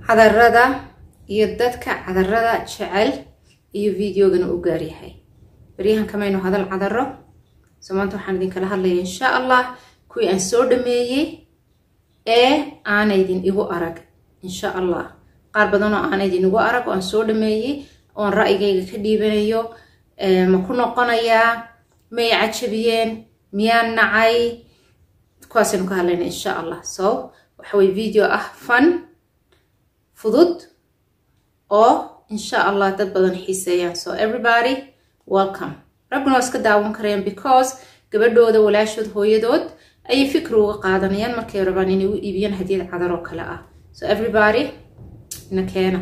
cadarada iyo dadka cadarada jecel iyo videogana u gaaryahay baryahan kamaynu hadal cadaro so maanta waxaan idinkala hadlaya insha allah kuwii aan soo dhameeyey ee aanaydin igu arag insha allah qaar badan oo aanaydin igu arag oo aan soo dhameeyey oon ra'yigayga ka dhiibanayo ma ku noqonayaa may cajabiyeen miyaan nacay kuwaasaynu ka hadlayna insha allah so waxaweye video ah fun fudud oo insha allah dad badan xiiseeyaan so everybody welcome ragguna waa iska daawan karayaan because gabadhooda walaashood hooyadood ayay fikri uga qaadanayaan markay rabaan inay u iibiyaan hadiyad cadar oo kale ah so everybody na keena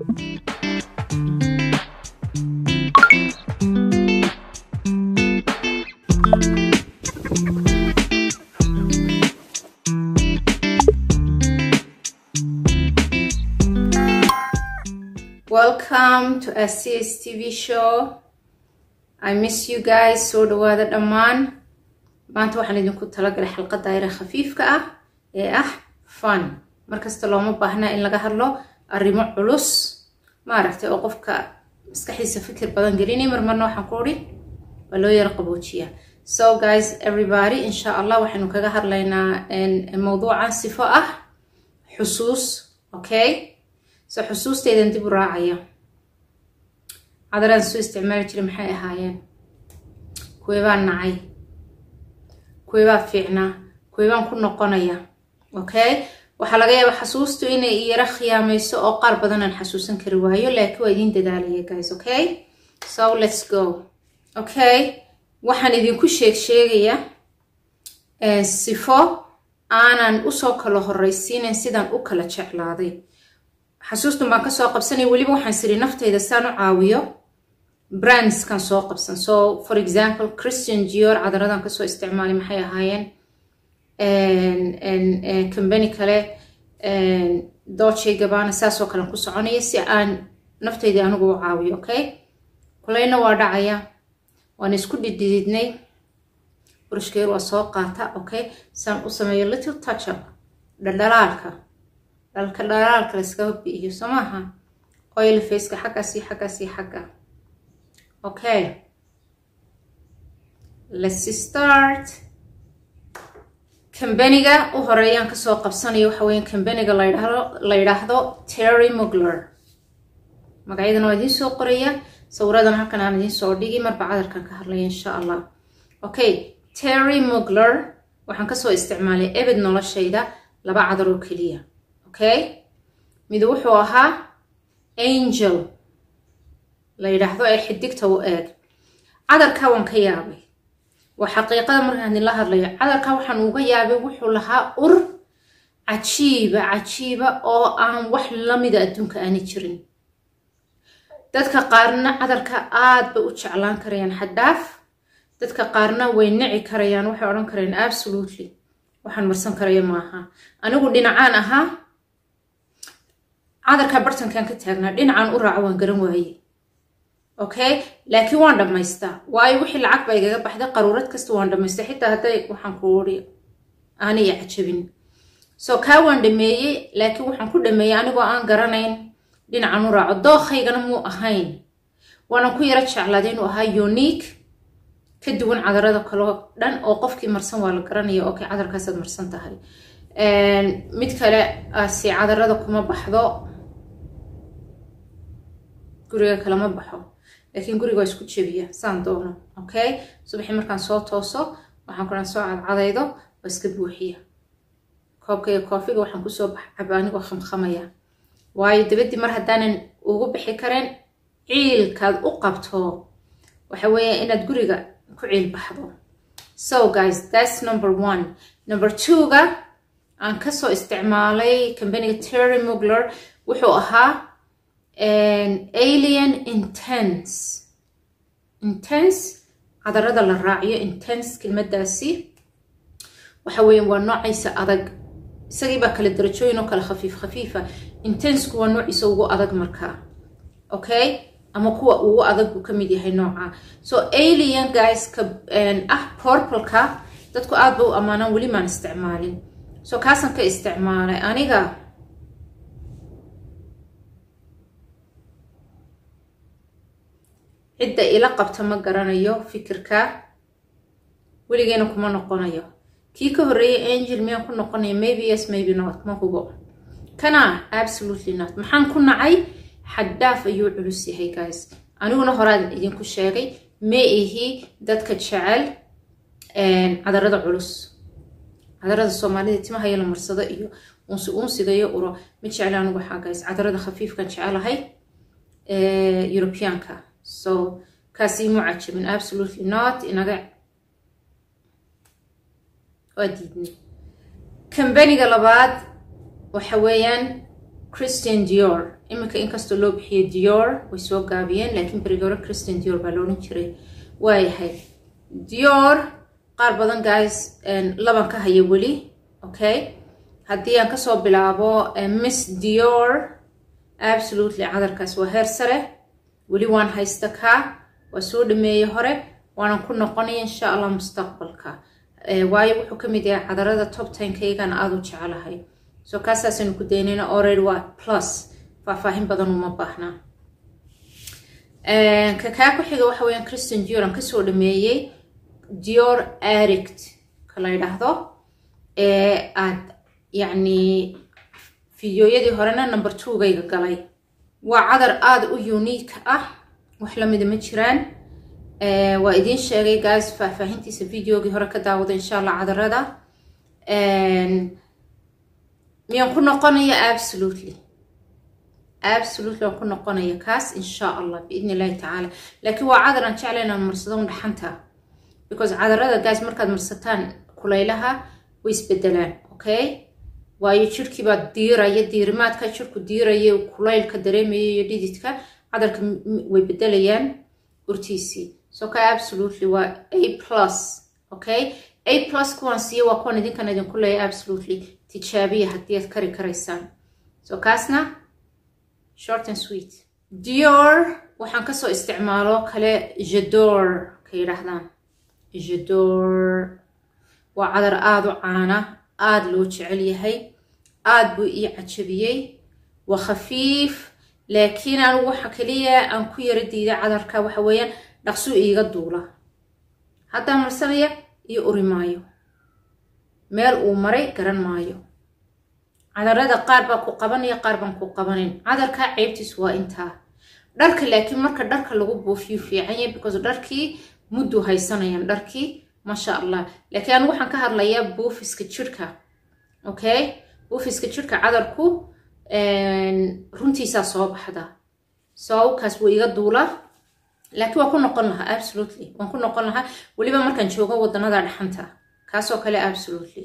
welcome to scs tv show i miss you guys soo dhawaada dhammaan maanta waxaan idinku talagalay xalqadda ayra khafiifka ah ee ah fun markasta looma baahna in laga hadlo arrimo culus maaragtay oo qofka maskaxdiisa fikir badan gelinay marmarna waxaan ku odhi waa loo yaro qaboojiya so guys everybody insha allah waxaynu kaga hadlaynaa mawduucan sifo ah xusuus okay so xusuusteydan dib u raacaya cadaraan soo isticmaali jiray maxay ahaayeen kuweebaa nacay kuweebaa fiicnaa kuweebaan ku noqonaya okay waxaa laga yaabaa xasuustu inay iyaro khiyaamayso oo qaar badan aan xasuusan kari waayo laakiin waa idiin dadaalaya guys okay so let's go okay waxaan idinku sheeg sheegaya sifo aanan usoo kala horreysiinayn sidaan u kala jeclaaday xasuustun baan kasoo qabsanay weliba waxaan siri naftayda saan u caawiyo brandskan soo qabsan so for example christian gior cadaradan kasoo isticmaalay maxay ahaayeen combany kale dolce gabana saasoo kalen ku soconaya si aan naftayda anigu u caawiyo okay kulayna waa dhacaya waan isku dhidhididnay burishkeer waa soo qaata okay saan u sameeyo little touch up dhaldhalaalka dhalka dhalaalka layskaga bi'iyo soo maaha oil faceka xaggaas iyo xaggaas iyo xagga okay let's start kambaniga u horeeyaan kasoo qabsanayo waxa weya kambaniga ladhahdo la yidhaahdo terry mugler magacyadana waa idiin soo qoraya sawiradan halkan aan idiin soo dhigi marba cadarkan ka hadlaya insha allah okay terry mugler waxaan kasoo isticmaalay ebed noloshayda laba cadar oo keliya okay mid wuxuu ahaa angel la yidhaahdo ee xidigta u eeg cadarka waan ka yaabay waa xaqiiqada markaan idinla hadlayo cadarka waxaan uga yaabay wuxuu lahaa ur cajiiba cajiiba oo aan wax lamida adduunka aani jirin dadka qaarna cadarka aad bay u jeclaan karayaan xaddaaf dadka qaarna way nici karayaan waxay odhan karayaan absolutely waxaan marsan karaya maaha anigu dhinacaan ahaa cadarkaa bartankan ka taagnaa dhinacaan u raaco waan garan waaye okay laakiin waan dhammaystaa waayo wixii lacag ba igaga baxday qaruurad kasta waan dhammaystay xitaa hadday waxaan ku uri aanaya cajabin so kaa waan dhameeyey laakiin waxaan ku dhameeyey anigoo aan garanayn dhinacan u raaco dookaygana muu ahayn waanan ku yaro jeclaaday inuu ahaa unique ka duwan cadarada kaloo dhan oo qofkii marsan waa la garanaya okay cadarkaasaad marsan tahay mid kale si cadarada kuma baxdo guriga kalama baxo laakiin guriga waa isku jebiya saan doono okay subaxii markaan soo tooso waxaan kuran soo cadcadaydo waa iska buuxiya koobka iyo koofiga waxaan kusoo caba anigoo khamkhamaya waayo dabadii mar haddaanan ugu bixi karen ciilkaad u qabto waxa weeya inaad guriga ku ciil baxdo so guys that's number one number two-ga aan kasoo isticmaalay combaniga terry mugler wuxuu ahaa alien intense intense cadarada la raaciyo intense kelmadaasi waxa weya waa noocaysa adag isagii baa kale darajooyin oo kale khafiif khafiifa intensku waa noociisa ugu adag markaa okay ama kuwa ugu adag buu ka mid yahay nooca so alien guyska ah porpalka dadku aad ba u ammaanaan weli maan isticmaalin so kaasaan ka isticmaalay aniga cidda ila qabta ma garanayo fikirka weligeena kuma noqonayo kii ka horreeyay angel miyaan ku noqonaya maybe yes maybe not ma hubo kana absolutely not maxaan ku nacay xaddaaf ayuu culus yahay guys aniguna horaan idinku sheegay ma ihi dadka jecel cadarada culus cadarada soomaalida timahaya la marsado iyo unsi unsiga iyo uro ma jecla anigu waxaa guys cadarada khafiifkan jecelahay europeanka so kaasi imu cajabin absolutely not inaga waa diidnay kambaniga labaad waxa weeyaan christian dior iminka inkastoo loo bixiyo dior way soo gaabiyeen laakiin berigi hore christian dior baa la odhan jiray waayahay dior qaar badan guys laban ka haya weli okay haddii aan kasoo bilaabo miss dior absolutely cadarkaas waa heer sare weli waan haysta kaa waa soo dhameeyey hore waanan ku noqonaya insha allah mustaqbalka waayo wuxuu ka mid yahay cadarada top tenkaygana aada u jecelahay so kaasaasaynu ku daynayna already waa plus faahfaahin badan uma baahnaa ka kaa ku xiga waxa weyaan christian dior aan kasoo dhameeyey dior arict ka la ydhaahdo ee aad yacni fideoyadii horena number twogayga galay waa cadar aada u unique ah wax lamida ma jiraan waa idiin sheegay guys faahfaahintiisa videogii hore ka daawada insha allah cadarada miyaan ku noqonaya absolutely absolutely waan ku noqonaya kaas insha allah biidn illahi tacaala laakiin waa cadar aan jecla inaan marsado un dhaxanta because cadarada guys markaad marsataan kulaylaha way isbedelaan okay waayo jirkii baa diiraya diirimaadka jirku diiraya kulaylka dareemaya iyo dhididka cadarka way bedelayaan urtiisii so ka absolutely waa a plus okay a plus kuwaan siiye waa kuwan idinkan idinku leeya absolutely tijaabiya haddii aad kari karaysaan so kaasna short and sweet dior waxaan kasoo isticmaalo kale jador ka yidhaahdaan jador waa cadar aada u caana aada loo jecel yahay aada buu ii cajabiyey waa khafiif laakiin anigu waxa kaliya aan ku yara diiday cadarka waxa weeyaan dhaqsuu iiga duula haddaa marsanaya iyo uri maayo meel uu maray garan maayo cadarada qaar baa ku qabanaya qaar baan ku qabanin cadarkaa ceybtiisu waa intaa dharka laakiin marka dharka lagu buufiyo fiican yahay because dharkii mudduu haysanayaan dharkii maasha allah laakiin anigu waxaan ka hadlayaa buufiska jirhka okay buufiska jirhka cadarku runtiisaa soo baxda sawkaas wuu iga duula laakiin waan ku noqon lahaa absolutely waan ku noqon lahaa weliba markaan joogo wadanada dhaxanta kaasoo kale absolutely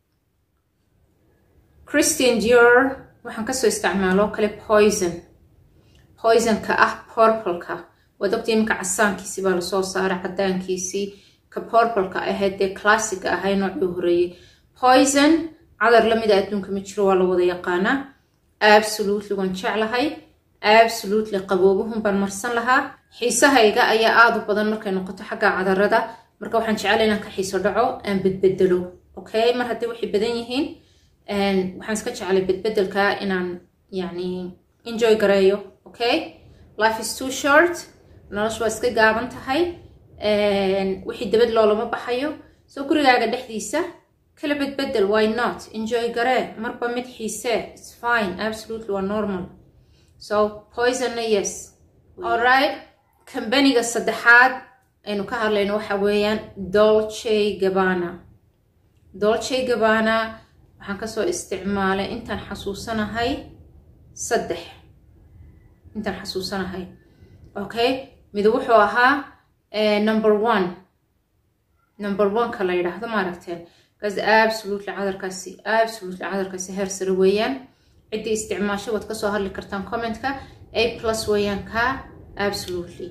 christian dior waxaan kasoo isticmaaloo kale poison poisonka ah porpalka waad ogta iminka casaankiisii baa lasoo saaray cadaankiisii ka porpalka ahayd dee classica ahay noocii horeeyey poison cadar lamida adduunka ma jiro waa la wada yaqaanaa absolutely waan jeclahay absolutely qaboobuhun baan marsan lahaa xiisahayga ayaa aada u badan markay noqoto xagga cadarada marka waxaan jeclay inaan ka xiiso dhaco aan bedbedelo okay mar haddii waxay badan yihiin waxaan iska jeclay bedbedelka inaan yani enjoy gareeyo okay life is too short noloshu waa iska gaaban tahay wixii dabad loolama baxayo soo gurigaaga dhexdiisa kala bedbedel why not enjoy garee marba mid xiisee its fine absolutely waa normal so poisonna yes alright kambaniga saddexaad aynu ka hadlayno waxa weeyaan dolce gabana dolce gabana waxaan kasoo isticmaalay intaan xasuusanahay saddex intaan xasuusanahay okay mid wuxuu ahaa number one number one-ka la yidhaahdo maaragteen kaas absolutely cadarkaasi absolutely cadarkaasi heer sare weeyaan ciddii isticmaasho waad kasoo hadli kartaan commentka a plus weeyaan ka absolutely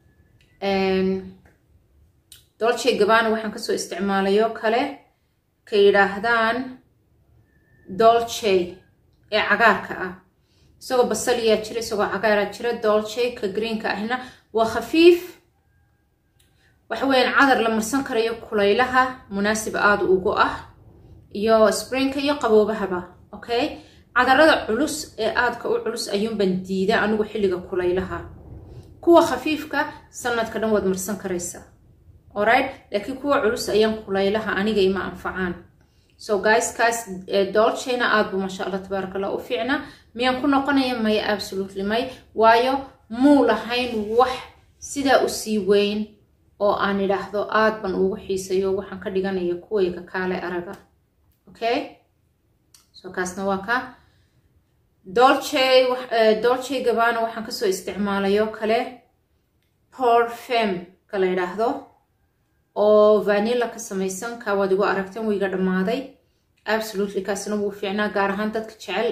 dolce gabana waxaan kasoo isticmaalayo kale ka yidhaahdaan dolce ee cagaarka ah isagoo basaliyaa jira isagoo cagaaraa jira dolce ka greenka ahna waa khafiif waxa weeyaan cadar la marsan karayo kulaylaha munaasib aada ugu ah iyo sprinka iyo qaboobahaba okay cadarada culus ee aadka u culus ayuunban diida anigu xilliga kulaylaha kuwa khafiifka sanadka dhan waad marsan karaysaa alright laakiin kuwa culus ayaan kulaylaha aniga ima anfacaan so guyskaas dolchina aad buu maasha allah tabaaraka allah u fiicna miyaan ku noqonaya maya absolutely may waayo muu lahayn wax sidaa u sii weyn oo aan idhaahdo aad ban ugu xiisayo waxaan ka dhiganaya kuwayga kaale araga okay so kaasna waa ka dolce dolce gabana waxaan kasoo isticmaalayo kale porfem ka la yidhaahdo oo vanilla ka samaysan kaa waad igu aragteen wiiga dhammaaday absolutely kaasna wuu fiicnaa gaar ahaan dadka jecel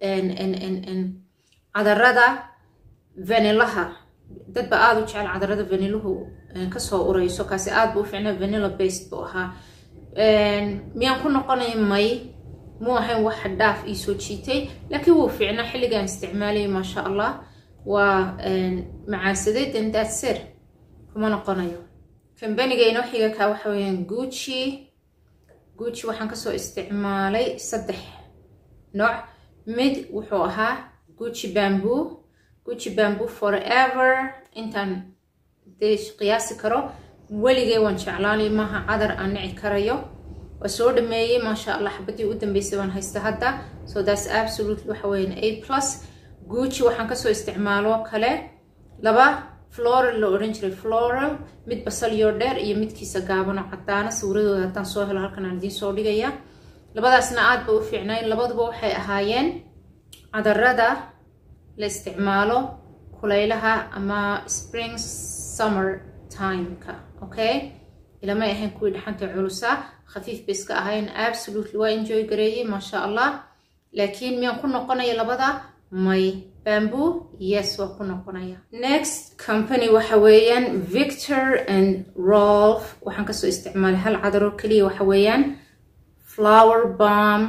cadarada vanillaha dadba aada u jecel cadarada vanillahu kasoo ureyso kaasi aad buu u fiicnaa vanilla based buu ahaa miyaan ku noqonaya may muu ahayn wax dhaaf ii soo jiitay laakiin wuu fiicnaa xilligaan isticmaalayay maasha allah waa macaansaday dandaadser kuma noqonayo kambaniga inoo xiga kaa waxa weyaan guuci guuci waxaan kasoo isticmaalay saddex nooc mid wuxuu ahaa guuci bamboo guuci bamboo forever intaan dee qiyaasi karo weligay waan jeclaanay maaha cadar aan nici karayo waa soo dhameeyey maasha allah xabadii u dambeysay waan haysta hadda so that's absolutely waxa weyaan a plus guuci waxaan kasoo isticmaalo kale laba floral la odhan jiray floral mid basalyo dheer iyo midkiisa gaabano cadaana sawiradooda haddaan soo helo halkan aan idiin soo dhigaya labadaasna aad ba u fiicnayn labaduba waxay ahaayeen cadarada la isticmaalo kulaylaha ama spring summer timeka okay ilamay ahayn kuwii dhaxanta culusa khafiif bay iska ahayn absolutely waa enjoy gareeyey maasha allah laakiin miyaan ku noqonaya labada may bamboo yes waa ku noqonaya next company waxa weeyaan victor and rolf waxaan kasoo isticmaalay hal cadaro keliya waxa weeyaan flower balm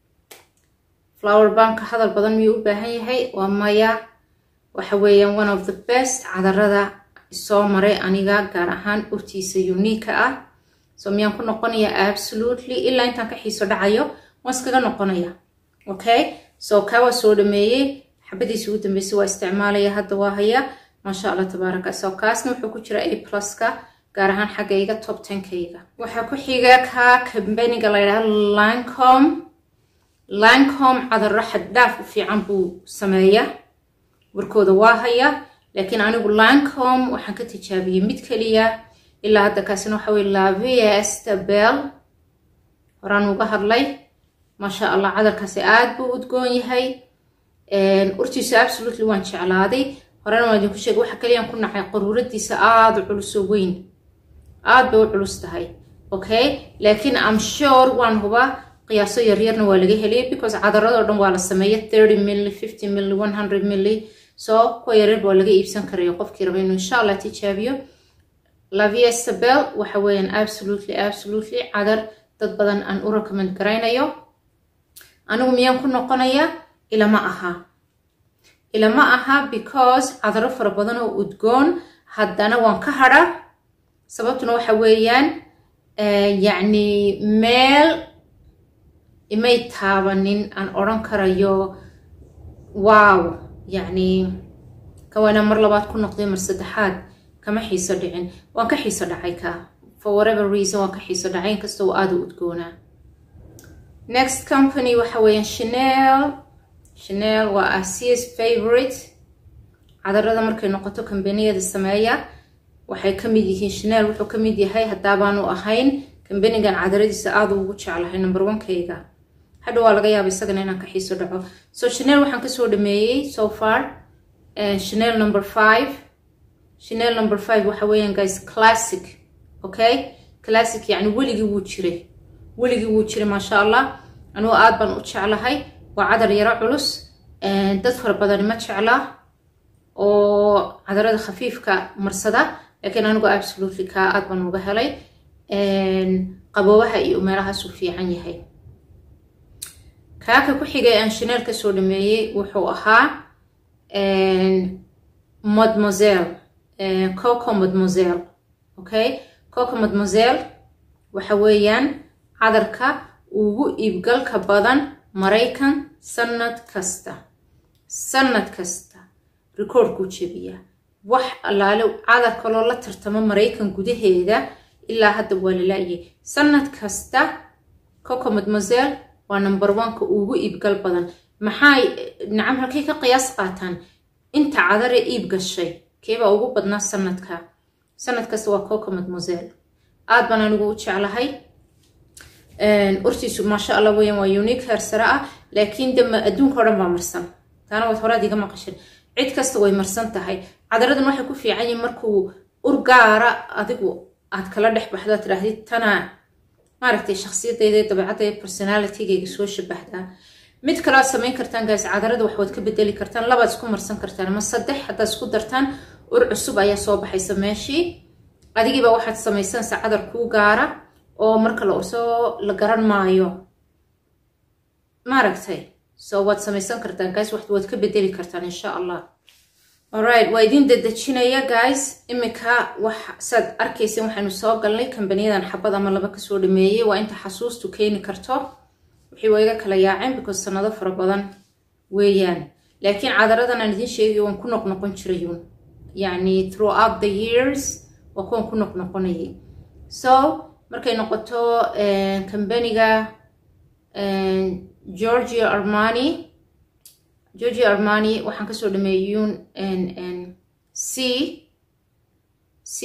flower balmka hadal badan miyuu u baahan yahay waa maya waxa weeyaan one of the best cadarada soo maray aniga gaar ahaan urtiisa uniika ah so miyaan ku noqonaya absolutely ilaa intaan ka xiiso dhacayo waan iskaga noqonaya okay so kaa waa soo dhameeyey xabadiisi ugu dambeysay waa isticmaalaya hadda waa haya maasha allah tabaaraka so kaasna wuxuu ku jira a pluska gaar ahaan xaggayga top tenkayga waxaa ku xiga kaa kambaniga la yidhaha lancom lancom cadaro xaddhaaf u fiican buu sameeya warkooda waa haya laakiin anigu lancom waxaan ka tijaabiyey mid keliya ilaa hadda kaasina waxa weye laviesta bell horaan uga hadlay maasha allah cadarkaasi aad buu udgoon yahay urtiisa absolutely waan jeclaaday horena waan idinku sheegay waxa kaliyaan ku nacay qaruuradiisa aada u culusoo weyn aad bay u culus tahay okay laakiin am sure waan huba qiyaaso yaryarna waa laga heliyay because cadaradoo dhan waa la sameeya thirty milli fifty milli one hundred milli so kuwa yaryar waa laga iibsan karaya qofkii raba inuu insha allah tijaabiyo laviesta bell waxa weeyaan absolutely absolutely cadar dad badan aan u recommend garaynayo anigu miyaan ku noqonaya ilama aha ilama aha because cadaro fara badan oo udgoon haddana waan ka hadha sababtuna waxa weeyaan yacni meel imay taabanin aan odhan karayo wow yacni kawaana mar labaad ku noqday mar saddexaad kama xiiso dhicin waan ka xiiso dhacay ka for whatever reason waan ka xiiso dhacay inkasta oo aada u udgoonaa next company waxa weeyaan chanel chanel waa asias favorite cadarada markay noqoto kambaniyada sameeya waxay ka mid yihiin chanel wuxuu ka mid yahay haddaabaanu ahayn kambanigan cadaradiisa aada ugu jeclahay number onekayga hadha waa laga yaaba isagana inaan ka xiiso dhaco so chanel waxaan kasoo dhameeyey so far chanel number five chanel number five waxa weeyaan guys classic okay classic yacni weligii wuu jiray weligii wuu jiray maasha allah anugu aad baan u jeclahay waa cadar yaro culus dad fara badani ma jecla oo cadarada khafiifka marsada laakiin anigu absolutely kaa aad baan uga helay qaboobaha iyo meelahaasuu fiican yahay kaaka ku xigay aan chanel kasoo dhameeyey wuxuu ahaa mademoiselle coco mademoiselle okay coco mademoiselle waxa weeyaan cadarka ugu iibgalka badan maraykan sanad kasta sanad kasta recordkuu jebiyaa wax allaale cadar kaloo la tartamo maraykan gudaheeda ilaa hadda waa la la-yay sanad kasta coco mademoiselle waa number oneka ugu iibgal badan maxay nacam halkay ka qiyaas qaataan inta cadare iib gashay keebaa ugu badnaa sanadka sanad kasta waa coco mademoiselle aad baan anigu u jeclahay urtiisu maasha allah weyan waa unique heer sare ah laakiin de adduunka o dhan baa marsan taana waad horaad iga maqashin cid kasta way marsan tahay cadaradan waxay ku fiican yihin markuu ur gaara adigu aad kala dhex baxdo ad tidhaahdid tana maaragtay shaksiyadayda dabeecadda personalitygayga soo shabahdaa mid kale aad samayn kartaan gaas cadarada wax waad ka bedeli kartaan labaad isku marsan kartaan ama saddex haddaad isku dartaan ur cusub ayaa soo baxaysa meeshii adigiiba waxaad samaysanaysaa cadar kuu gaara oo marka la ursoo la garan maayo maaragtay so waad samaysan kartaan guys wax waad ka bedeli kartaan insha allah alright waa idin dadejinaya guys imika wax saad arkaysa waxaynu soo galnay kambaniyadan xabad ama laba kasoo dhameeyey waa inta xasuustu keeni karto wixii waa iga kala yaaceen because sanado fara badan weeyaan laakiin cadaradan aan idiin sheegay waan ku noqnoqon jirayun yacni throughout the years waa kuwan ku noqnoqonayay so markay noqoto kambaniga georgia armani georgia armani waxaan kasoo dhameeyey un c c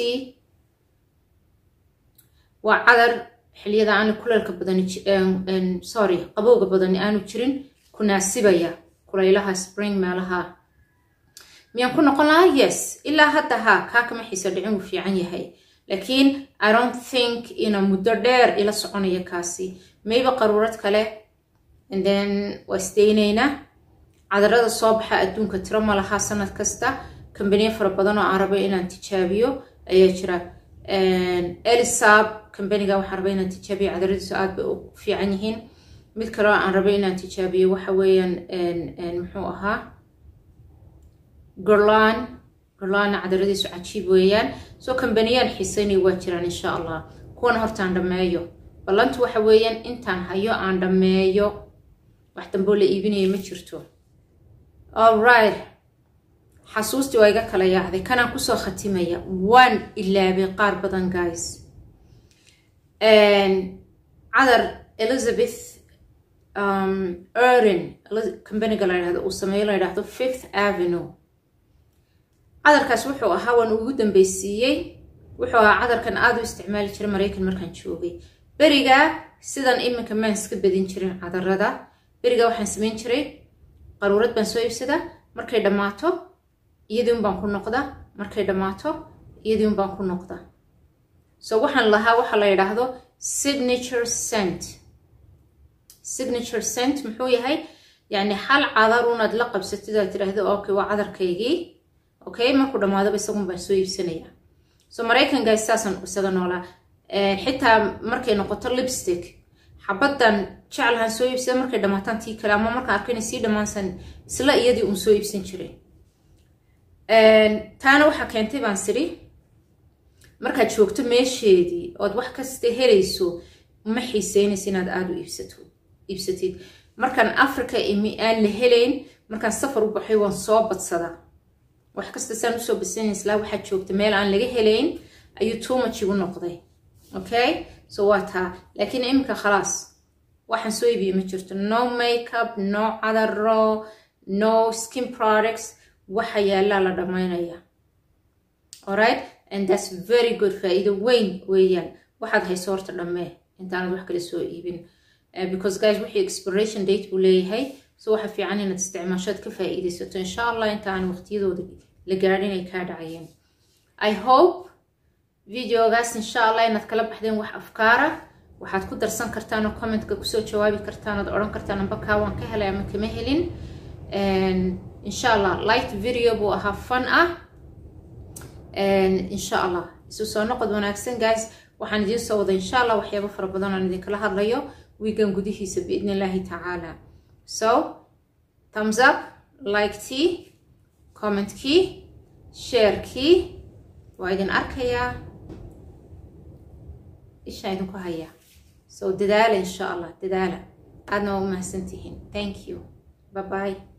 waa cadar xiliyada aanu kuleelka badani sorry qabowga badani aanu jirin kunaasibaya kulaylaha spring meelaha miyaan ku noqon lahaa yes ilaa hadda ha kaa kama xiisa dhicin wuu fiican yahay laakiin i don't think ina muddo dheer ila soconaya kaasi maybe qaruurad kale and then waa isdaynaynaa cadarada soo baxa adduunka tiro ma lahaa sanad kasta kambaniyo fara badan oo aan rabo inaan tijaabiyo ayaa jira elisab kambaniga waxaan raba inaan tijaabiyo cadaradiisu aad bay u fiican yihiin mid kale oo aan rabo inaan tijaabiyo waxa weeyaan muxuu ahaa gorlan gorlana cadaradiisu cajiib weeyaan soo kambaniyaan xiiseynaya waa jiraan insha allah kuwan hortaan dhammeeyo ballantu waxa weeyaan intaan hayo aan dhammeeyo wax damboo la iibinayo ma jirto allright xasuustii waa iga kala yaacday kanaan kusoo khatimaya waan ilaabay qaar badan guys cadar elizabeth erin kambaniga la yidhahdo uu sameeyo la yidhaahdo fifth avenue cadarkaas wuxuu ahaa waan ugu dambeysiiyey wuxuu ahaa cadarkan aada u isticmaali jiray maraykan markaan joogay berigaa sidan iminka maan iska badin jirin cadarada berigaa waxaan samayn jiray qaruurad baan soo iibsadaa markay dhammaato iyadiun baan ku noqda markay dhammaato iyadiun baan ku noqda so waxaan lahaa waxa la yidhaahdo signature cent signature cent muxuu yahay yacni hal cadar unaad la qabsatid aad tidhaahdo okay waa cadarkaygii okay markuu dhammaadaba isagun baan soo iibsanaya so maraykanka saasaan isaga noolaa xitaa markay noqoto lipstick xabaddan jeclahan soo iibsada markay dhammaataan tii kale ama markaan arkayna sii dhammaansan isla iyadii uun soo iibsan jiray taana waxaa keentay baan siri markaad joogto meesheedii ood wax kasta helayso ma xiiseynaysa inaad aada u iibsato iibsatid markaan africa imi aan la helayn markaan safar u baxay waan soo badsadaa wax kasta saan usoo badsanayslaa waxaad joogta meel aan laga helayn ayuu tuumaj igu noqday okay so waa taa laakiin iminka khalaas waxaan soo iibiye ma jirto no makeup no cadaro no skin products waxa yaallaa la dhammaynaya alright and that's very good faa-iido weyn weeyaan waxaad hayso horta dhammee intaanad wax kale soo iibin because guys wixii expiration date buu leeyahay so waxa fiican inaad isticmaashoad ka faa-iidaysato insha allah inta aan waqtiyadooda la gaadhin ay kaa dhacayeen i hope videogaas insha allah inaad kala baxdeen wax afkaara waxaad ku darsan kartaan oo commentka kusoo jawaabi kartaan ood odhan kartaan amba kaa waan ka helay ama kama helin insha allah light video buu ahaa fun ah insha allah isu soo noqod wanaagsan guys waxaan idiin soo wada insha allah waxyaabo fara badan aan idinkala hadlayo wiigan gudihiisa biidn illaahi tacaala so thumbs up like tii commentkii sharekii waa idin arkayaa ishaan idinku hayaa so dadaala insha allah dadaala aadna waa u mahadsantihiin thank you bye bye